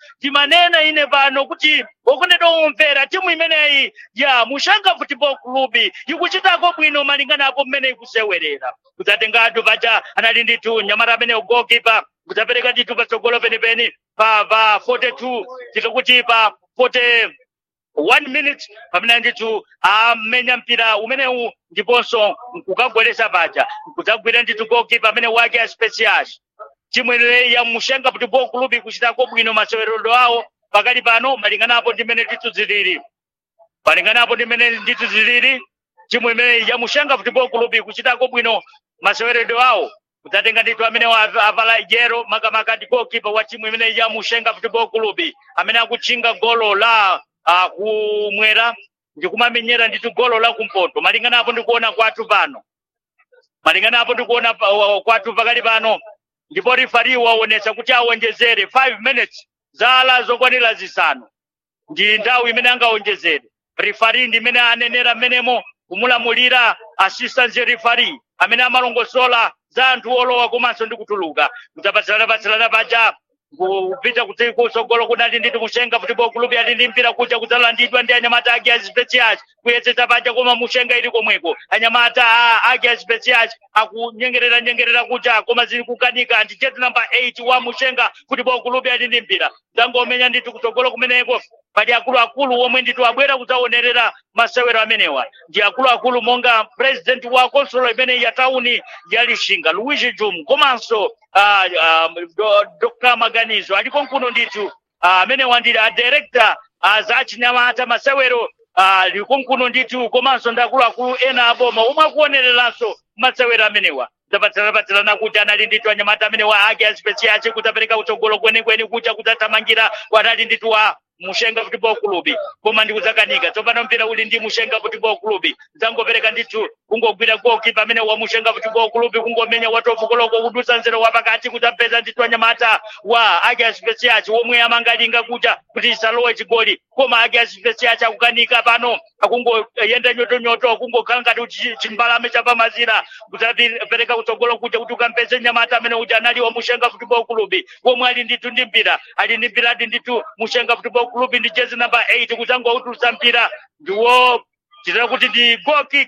timanena ine pano kuti okondedwa omvera timu imeneyi ya mushanga football club ikuchitako bwino malingana apo mmene ikusewerera kudzatengatu paja anali ndithu nyamata amene goalkeeper kudzapereka ndithu patsogolo penipeni pa pa 42 tikakuti pa 40 one minute pamene ndithu amenya mpira umenewu ndiponso nkukagweresa paja kudzagwira ndithu goalkeeper amene wake aspecias timu ineyi ya mushenga football club ikuchitako bwino maseweredo awo pakali pano malinganapo ndi mmene ndithu zilili malinganapo ndi mmene ndithu zilili timu imeneyi ya mushenga football club ikuchitako bwino maseweredo awo kudzatenga ndithu amene wa- avala yero makamaka ndi goalkeeper wa timu imeneyi ya mushenga football club amene akutchinga golo la uh, kumwera ndikumamenyera ndithu golo la kumpoto malingana apo ndikuona kwathu pano malingana apo ndikuona pa- wa- kwathu pakali pano ndipo rifari waonetsa kuti awonjezere 5 minutes zala zokwanira zisanu ndi nthawi imene angawonjezere rifari ndi imene anenera mmenemo kumulamulira assistant rifari amene amalongosola za anthu olowa komanso ndi kutuluka kudzapatsilana-patsilana paja kupita kuti kusogolo kunali nditi mushenga football club ali ndi mpira kuja kudzalandidwa ndi anyamata ake aspecial kuyesetsa paja koma mushenga ili komweko anyamata a- ake aspecial akunyengerera nyengerera kuja koma zili kukanika ndi jet number 8 wa mushenga football club ali ndi mpira dzangomenya ndithu kutsogolo kumeneko pali akuluakulu omwe ndithu abwera kudzaonerera masewero amenewa ndi akuluakulu monga president wa konsolo imene ya tauni ya lishinga luigi jum komanso uh, uh, do, dr maganizo aliko nkuno ndithu ah, amenewa ndi a director uh, za achinyamata masewero uh, liko nkuno ndithu komanso ndi akuluakulu ena aboma omwe akuonereranso masewero amenewa zapatsilana kuti anali ndithu anyamata amene wa ake aspesiaci kudzapereka kutsogolo kwenikweni kuja kudzathamangira wanali ndithu wa mushenga football club koma ndikudzakanika tsopano mpira uli ndi mushenga football club dzangopereka ndithu kungogwira goalkeeper amene wa mushenga football club kungomenya watofukoloko kudusa nzero wapakati kudzapeza ndithu anyamata wa ake aspesiaci womwe amangalinga kuja kuti isalowe chigoli koma ake aspesiaci akukanika pano akungoyenda nyotonyoto akungokhala ngati kuti chimbalame chapamazira kudzapereka kutsogolo kuja kuti ukampeze nyamata amene uja anali wa mushenga football club womwe ali ndithu ndi mpira ali ndi mpira ati ndithu mushenga football club ndi jezi number 8 kudzangoutulutsa mpira ndiwo chitira kuti ndi goal kick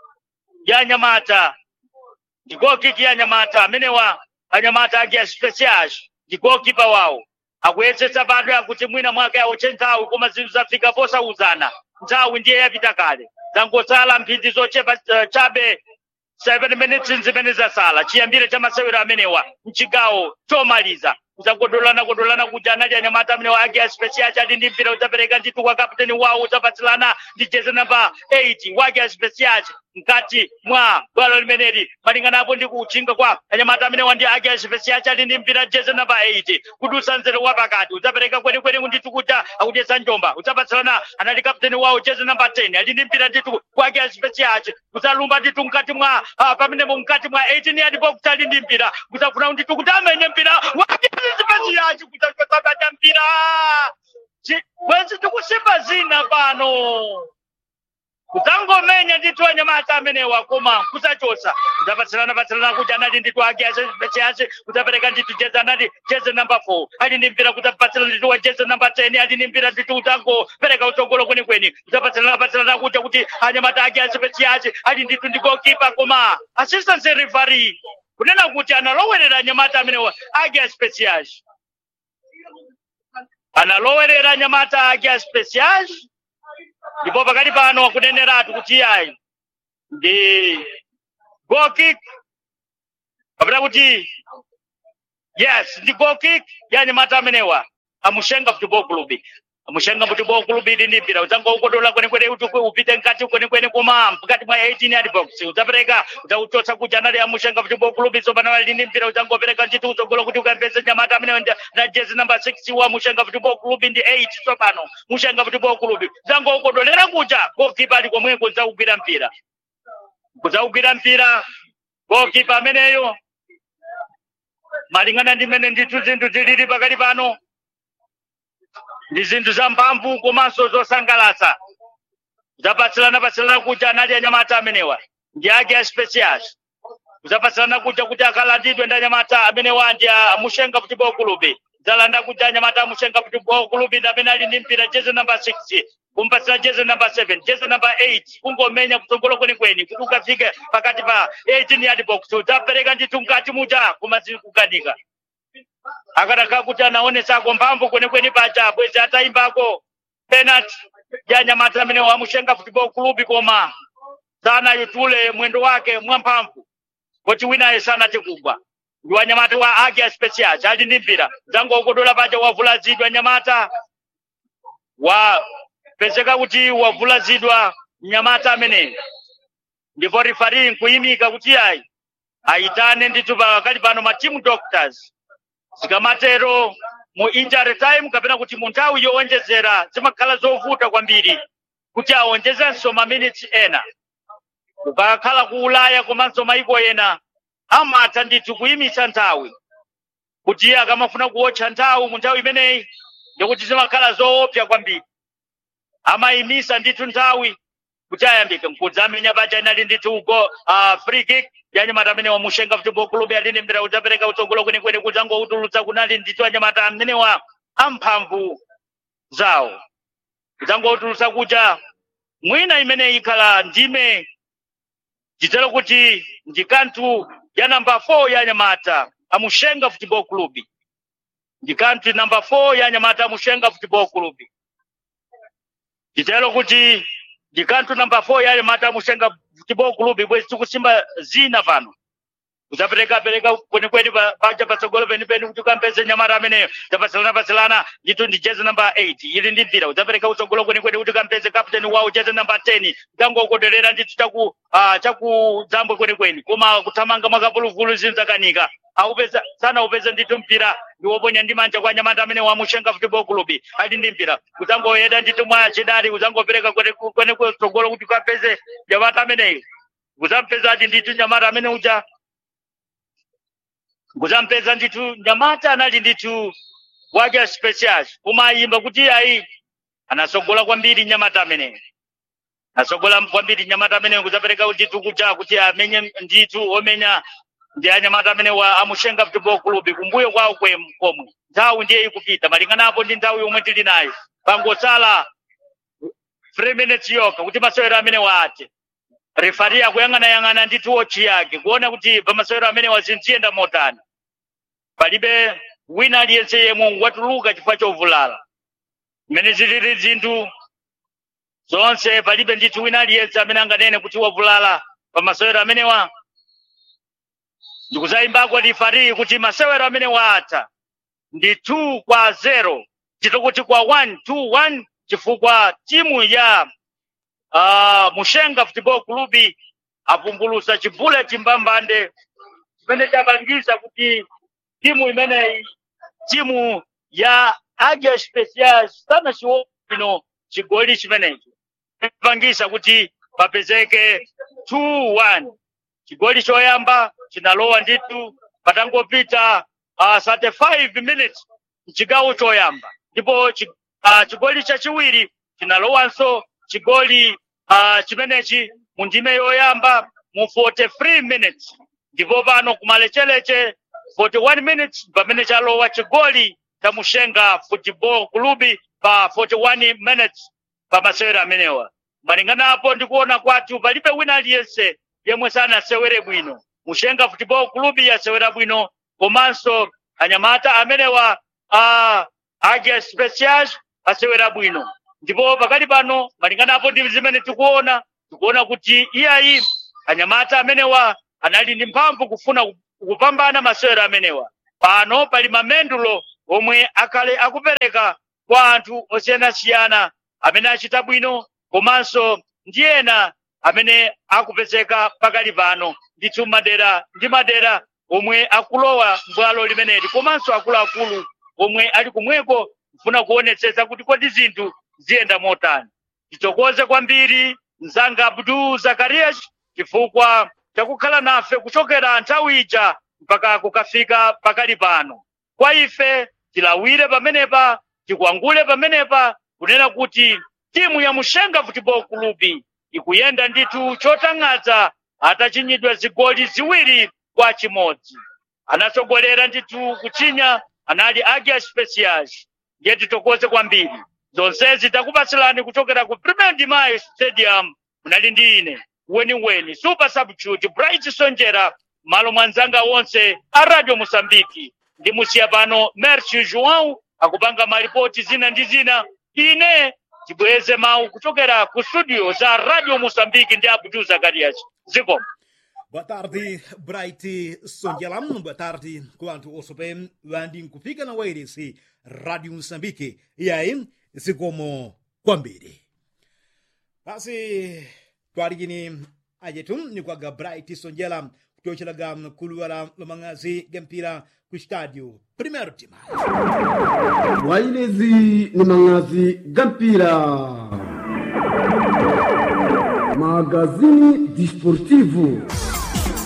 ya nyamata ndi goal kick ya nyamata amenewa anyamata ake aspecial ndi goalkeeper wawo akuyesetsa pano akuti mwina mwake awoche nthawi koma zinthu zafika posauzana nthawi ndiye yapita kale zangotsala mphindi zochepa uh, chabe 7 minutes zimene zasala chiyambire cha masewero amenewa mchigawo chomaliza kudzangodolana kodolana kuti anali anyamata amene ake aspecial chati ndi mpira udzapereka ndithu kwa kapteni wawo udzapatsilana ndi jezi namba 8 wake aspecial mkati mwa bwalo limeneli malinganapo ndi kuchinga kwa anyamata amene wandi ake aspecial chati ndi mpira jezi namba 8 kudusa nzero wapakati udzapereka kwenikweni ndithu kuti akudyetsa njomba udzapatsilana anali kapteni wawo jezi namba 10 ali ndi mpira ndithu kwake aspecial kudzalumba ndithu mkati mwa ah, pamenepo mkati mwa 18 yard box ali ndi mpira kudzafuna ndithu kuti amenye mpira wake aspecial kudzapata mpira Chi- bwenzi tikusimba zina pano kudzangomenya ndithu anyamata amenewa koma kusachosa kudzapatsilana patsilana kuti anali ndithu ake acheache kudzapereka ndithu jezi anali jezi namba 4 ali ndi mpira kudzapatsilana ndithu wa jezi namba 10 ali ndi mpira ndithu kudzangopereka utsogolo kwenikweni kudzapatsilana patsilana kuti kuti anyamata ake acheache ali ndithu ndi goalkeeper koma assistant referee kunena kuti analowerera anyamata amenewa ake aspecial analowerera anyamata ake aspecial ndipo pakati pano akuneneratu kuti ayi ndi goal kick kapena kuti yes ndi goal kick ya anyamata amenewa amushenga football club amushenga football club ili ndi mpira udzangoukodola kwenikweni kuti upite mkati kwenikweni koma mkati mwa 18 yard box udzapereka udzauchotsa kuja anali amushenga football club tsopano ali ndi mpira udzangopereka ndithu utsogolo kuti ukampeze nyamata amenewa ndi- na jezi namba 6 wa mushenga football club ndi 8 tsopano mushenga football club udzangoukodolera kuja goalkeeper ali komweko udzaugwira mpira kudzaugwira mpira goalkeeper ameneyo malingana ndi mmene ndithu zinthu zilili pakati pano ndi zinthu za mphamvu komanso zosangalatsa zapatsilana patsilana kuti anali anyamata amenewa ndi ake aspecial zapatsilana kuja kuti akalandidwe ndi anyamata amenewa ndi amushenga football club dzalanda kuja anyamata amushenga football club ndi amene ali ndi mpira jezi namba 6 kumpatsira jezi namba 7 jezi namba 8 kungomenya kutsogolo kwenikweni kuti ukafike pakati pa 18 yard box udzapereka ndithu mkati muja koma zikukanika akadakhala kuti anaonesako mphamvu kwenikweni paja bwezi atayimbako penalty ya anyamata amene wamushenga football club koma sanayutule mwendo wake mwamphamvu kuti winaye sanati kugwa ndi wanyamata wa agia special ali ndi mpira zangokodola paja wavulazidwa anyamata wapezeka kuti wavulazidwa mnyamata ameneyo ndipo rifari nkuyimika kuti ayi ayitane ndithu pakali pano ma team doctors zikamatero mu injury time kapena kuti mu nthawi yowonjezera zimakhala zovuta kwambiri kuti awonjezenso ma minutes ena ukakhala ku ulaya komanso maiko ena amatha ndithu kuyimitsa nthawi kuti iye akamafuna kuwotcha nthawi mu nthawi imeneyi ndikuti zimakhala zoopsa kwambiri amayimisa ndithu nthawi kuti ayambike mkudzi amenya paja inali ndithu go uh, free kick yanyamata amene wamushenga football club alini mpira udzapereka utsogolo kwenikweni kuti angoutulutsa kunali ndithu anyamata amenewa amphamvu zawo kudzangoutulutsa kuja mwina imene ikhala ndime nditero kuti ndi kanthu ya namba 4 ya anyamata amushenga football club ndi kanthu namba 4 ya anyamata amushenga football club nditero kuti ndi kanthu namba 4 ya anyamata amushenga football club bwezi tikusimba zina pano kudzapereka pereka kwenikweni paja patsogolo penipeni kuti ukampeze nyamata ameneyo zapatsilana patsilana ndithu ndi jezi namba 8 ili ndi mpira udzapereka utsogolo kwenikweni kuti ukampeze kapteni wawo jezi namba 10 kudzangokoderera ndithu chaku uh, chakudzambwe kwenikweni koma kuthamanga mwakavuluvulu zinthu zakanika aupeza sana upeza ndithu mpira ndi woponya ndi manja kwa nyamata amene wamushenga football club ali ndi mpira kudzangoyeda ndithu mwa chidali kudzangopereka kwenekweni kutsogolo kuti ukapeze nyamata ameneyo kudzampezadi ndithu nyamata amene uja kuzampeza ndithu nyamata anali ndithu wake special koma ayimba kuti ayi anasogola kwambiri nyamata ameneyo asogola kwambiri nyamata ameneyo kuzapereka ndithu kuja kuti amenye ndithu omenya ndi anyamata amene wa amushenga football club kumbuyo kwawo kwe komwe nthawi ndiye ikupita malinganapo ndi nthawi yomwe tili nayo pangosala 3 minutes yokha kuti masewero amene waate refari akuyang'anayang'ana ndithu wochi yake kuona kuti pamasewero amene wazinziyenda motani palibe wina aliyense yemwe watuluka chifukwa chovulala mmene zilili zinthu zonse palibe ndithu wina aliyense amene anganene kuti wavulala pamasewero amenewa ndikuzayimbako refari kuti masewero amene waatha ndi 2 kwa 0 chito kuti kwa 1 2 1 chifukwa timu ya uh, mushenga football club avumbulusa chibule chimbambande chimene chapangisa kuti timu imeneyi timu ya agia special sana chiwino chigoli chimenechi chapangisa kuti papezeke 2-1 chigoli choyamba chinalowa ndithu patangopita uh, 35 minutes mchigawo choyamba ndipo chi, uh, chigoli chachiwiri chinalowanso chigoli uh, chimenechi mu ndime yoyamba mu 43 minutes ndipo pano kumalecheleche 41 minutes pamene chalowa chigoli cha mushenga football club pa 41 minutes pa masewero amenewa malinganapo ndikuona kwathu palibe wina aliyense yemwe sanasewere bwino mushenga football club yasewera bwino komanso anyamata amenewa uh, agia special asewera bwino ndipo pakali pano malinganapo ndi zimene tikuona tikuona kuti iyayi anyamata amenewa anali ndi mphamvu kufuna kupambana masewero amenewa pano pali mamendulo omwe akhale akupereka kwa anthu osiyanasiyana amene achita bwino komanso ndi ena amene akupezeka pakali pano ndithu madera ndi madera omwe akulowa mbwalo limeneli komanso akuluakulu omwe ali kumweko kufuna kuonetsetsa kuti kodi zinthu ziyenda motani titokoze kwambiri mzanga abdu zakarias chifukwa chakukhala nafe kuchokera nthawi ija mpaka kukafika pakali pano kwa ife tilawire pamenepa tikwangule pamenepa kunena kuti timu ya mushenga football club ikuyenda ndithu chotang'adza atachinyidwa zigoli ziwiri kwa chimodzi anatsogolera ndithu kuchinya anali agia specials ndiye titokoze kwambiri zonsezi takupatsirani kuchokera ku premier dimayo stadium munali ndi ine weniweni super substitute bright sonjera malo mwanzanga wonse a radio mosambiki ndimusiya pano merci joão akupanga malipoti zina ndi zina ine tibweze mawu kuchokera ku studio za radio mosambiki ndi abdu zakarias zikomo Boa tarde, Bright Songelam. Boa tarde, quanto o Sopem, Landin Kufika na Wairisi, Rádio Moçambique. E aí, se como Kwambiri. Basi, twarigini ajetum ni kwaga Bright Songelam, kutochelaga kuluwala lomangazi gempira ku estádio Primeiro de Maio. wailezi ni mangazi gampira magazini disportivo